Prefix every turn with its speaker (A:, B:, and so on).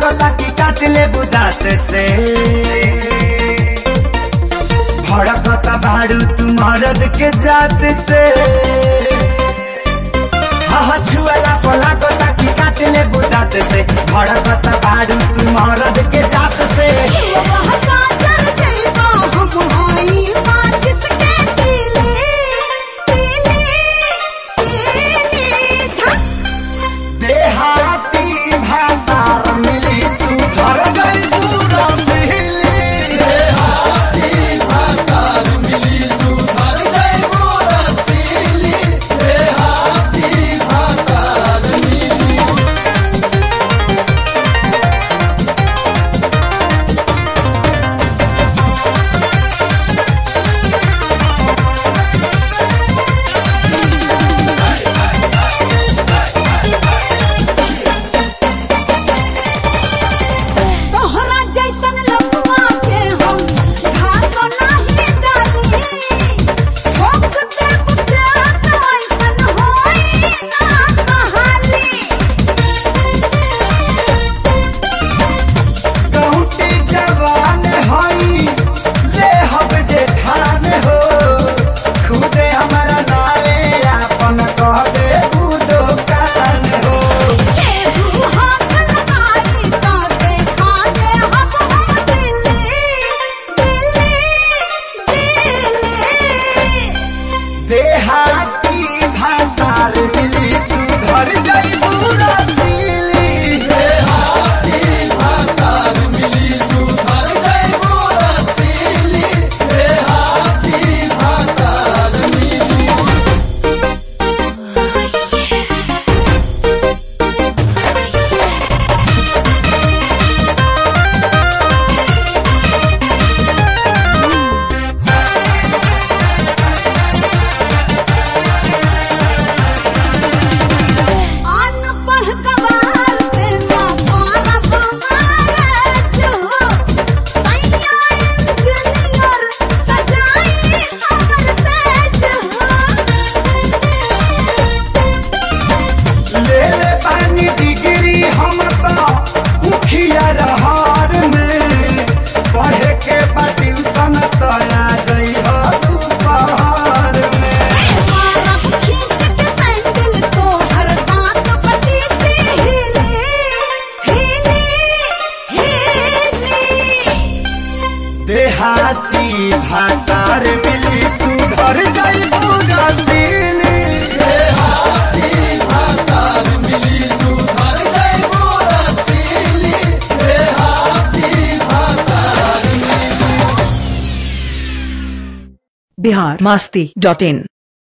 A: लागता कि काट ले बुदात से भड़कता भाड़ू तू मरद के जात से हाँ छुअला पला गोता की काट ले बुदात से भड़कता भाड़ू तू मरद के जात से देहाती भातार मिली सुधर गई पूरा सिहली देहाती भातार मिली सुधर गई पूरा सिहली देहाती भातार मिली
B: तोहरा जैसन लपुआ के हम घास नाही डाली ठोक दे पुत्रा ऐसन होई ना कहाली
A: कहूटी जवान हई ले हब जे ठान हो खुदे हमारा नारे आपन कह दे ऊ दुकान हो
B: केहू हाथ लगाई तो देखा दे हम हम दिल्ली दिल्ली दिल्ली
A: देहाती भातार मिली सुधर गई पूरा सिली देहाती भातार मिली सुधर गई पूरा सिली देहाती भातार मिली
B: अनपढ़ गवार से ना करब महाराज हो सैया इंजीनियर सजाई हमर सेज हो
A: ले ले पानी डिग्री हम तो मुखिया रहार में पढ़े के बा ट्यूशन तो आ जाइ हो दोपहर में
B: मारब खींच के सैंडल तोहर दांत बटी से हिले हिले हिले
A: देहाती भातार मिली सुधर जाई पूरा सिली देहाती भातार मिली सुधर जाई पूरा सिली देहाती भातार
C: बिहार मस्ती डॉट इन